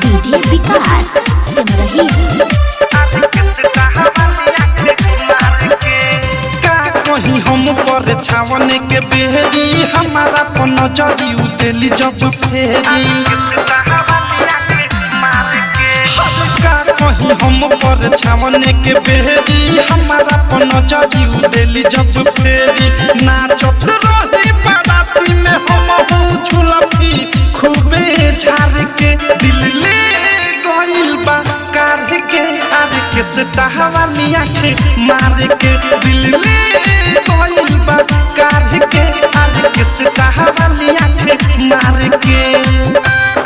DJ विकास सिमरही का कहीं हम पर छावन के बेहरी हमारा पन नजरी उतेली जब फेरी का कहीं हम पर छावन के बेहरी हमारा पन नजरी उतेली जब फेरी नाचत रही बाराती में हम हूँ झुलफी खूबे झार के दिल ले गइल बा कार के आर के सतावाली आँखें मार के दिल ले गइल बा कार के आर के सतावाली आँखें मार के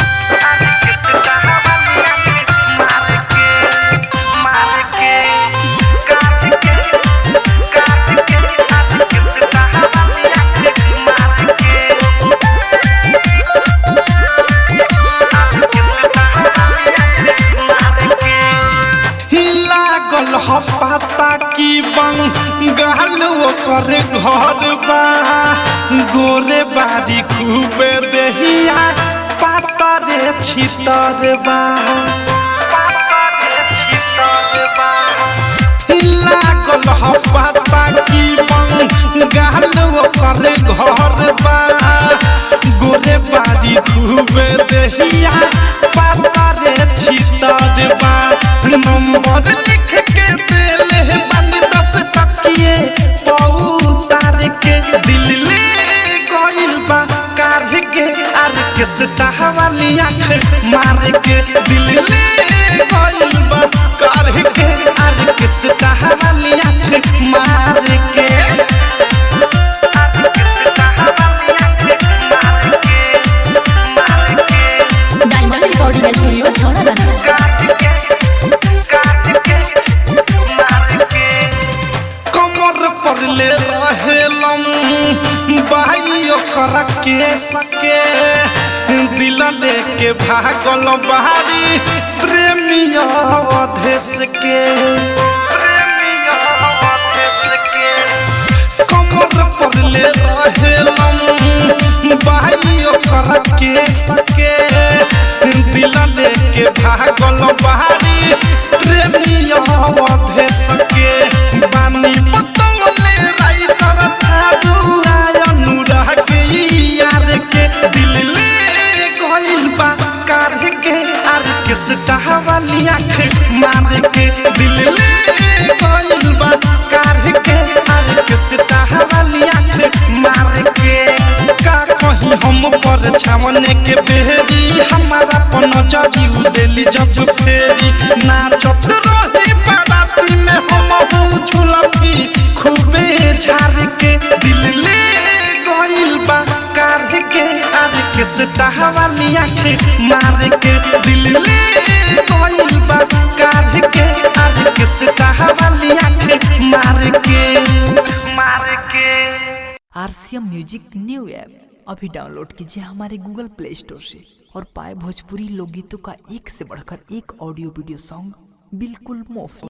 लागल ह पाता की बंगाल ओकर घर बा गोरे बारी खूबे देहिया पाता रे छितर बा लागल ह पाता की बंगाल ओकर घर बा गोरे बारी खूबे देहिया पाता रे छितर बा नंबर लिख के देले बानी दस टकिए पौतार के दिल ले गइल बा कार के आर के सतावाली आँख मार के दिल ले गइल बा कार के आर के सतावाली आँख मार के डायमंड रिकॉर्डिंग स्टूडियो छौड़ा कमर पर ले रहेलम बाई ओकर के सके दिल लेके भागल बारी प्रेमिया अधेश के कमर पर ले रहेलम बाई ओकर के सके दिल लेके भागल बारी प्रेमिया अधेश के बानी पतंगले राइटर थारू अनुराग यार के दिल ले गइल बा कार के आर के सटावाली आँख मार के दिल ले गइल बा कार के आर के सटावाली आँख मार के का कहीं हम पर छावन के बेहरी हमारा पन जरी उदेली जब फेरी नाचत रही बाराती में हम हूँ झुलफी खूबे झार के दिल ले गइल बा कार के आर के सतावाली आँख मार के दिल ले गइल बा कार के आर के सतावाली आँख मार के मार के आरसीएम म्यूजिक न्यू ऐप अभी डाउनलोड कीजिए हमारे गूगल प्ले स्टोर से और पाए भोजपुरी लोकगीतों का एक से बढ़कर एक ऑडियो वीडियो सॉन्ग बिल्कुल मुफ्त